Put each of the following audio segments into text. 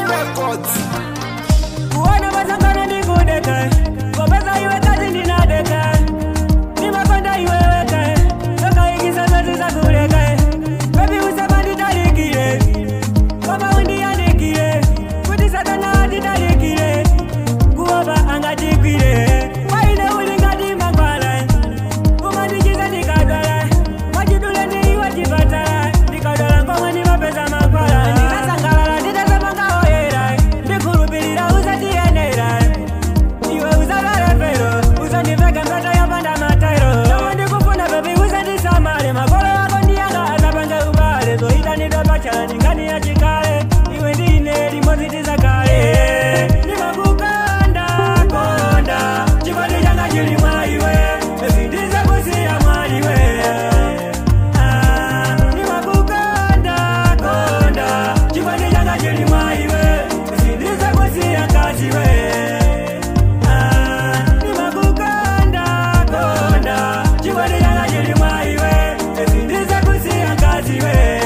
Records. kuona masangano ndikudeke kopeza iwe kazi ndinadeke nimakonda iweweke sokaikisa zozi zakuleke bebi usema nditalikile koma undiyandikile kuti satana atitalikile kuopa angatikwile waine ulingati mangwala umandichiza ndikadwala mwachidule ndiiwe chipatala ndikadwala ngomwe ndimapeza mangwala ndikasangalala nditasemangaoyera ndikhulupilira uzatiyenera iwe uzalale pero uzandiveka mtoto yopanda matairo omwe ndikufuna bebi uzandisamale makolo yako ndiyanga azapange ubale zoita nditopachala ndingani yachikale iwe ndine limodzi tizakale ndimakukonda konda chikondi changa chili mwa iwe ezindize kusiya mwa iwe Ah, ndimakukonda konda chikondi changa chili mwa iwe ezindize kusiya kaziwe Ah, ndimakukonda konda chikondi changa chili mwa iwe ezindize kusiya kaziwe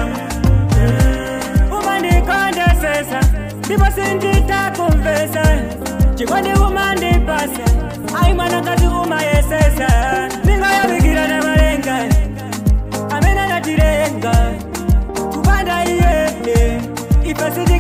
umandikondesesa ndipo sinditakumvesa chikondi umandipasa ayi mwanakazi umayesesa ndingayabikira na malenga amene anatilenga kupanda iye ife siti